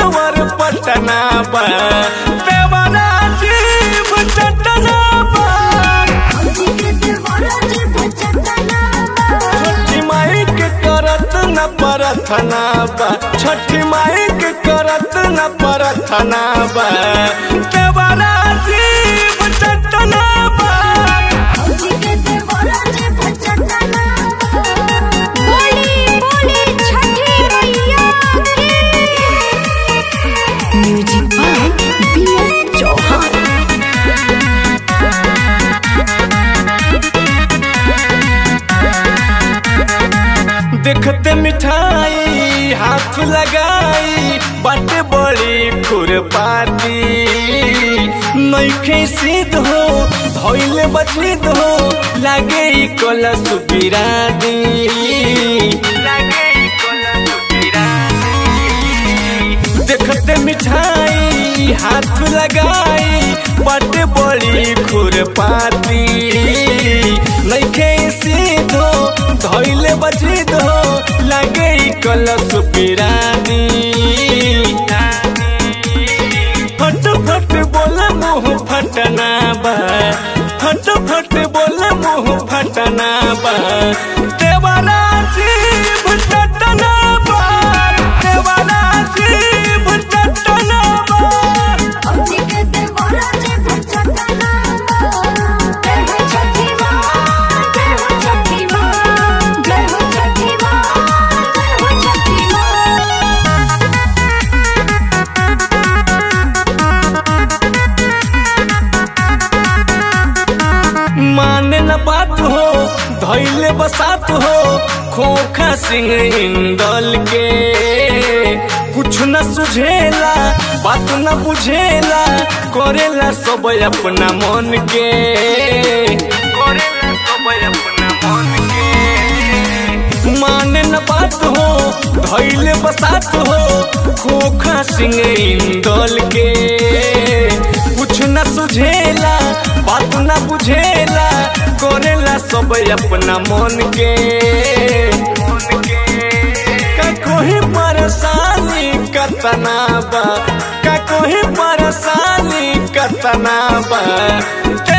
power Patna बा देवरा जीव चटना बा छठी माई के करत न परथना बा छठी माई के करत न परथना बा देवरा जीव चटना बा music by B S Chauhan देखते मिठाई हाथ लगाई बाटे बड़ी खुरपाती नईखे सिद्ध हो धोइले बचित हो लागे ई कलश बिरादी लागे ई कलश बिरादी देखते मिठाई हाथ लगाई बाटे बड़ी खुरपाती नईखे सीधो धोइले बचित हो लागे ई कलश बिरानी फट फट बोले मुंह फटना बा फट फट बोले मुंह फटना बा देवारा जीव चटना बा देवारा जीव चटना बा माने न बात हो धैले बसात हो खोखा सिंह इंदल के कुछ न सुझेला बात न बुझेला करेला सब अपना मन के करेला सब अपना मन के माने न बात हो धैले बसात हो खोखा सिंह इंदल के कुछ न सुझेला बात न बुझेला करेला सब अपना मन के का कोई परेशानी कतना बा का कोई परेशानी कतना बा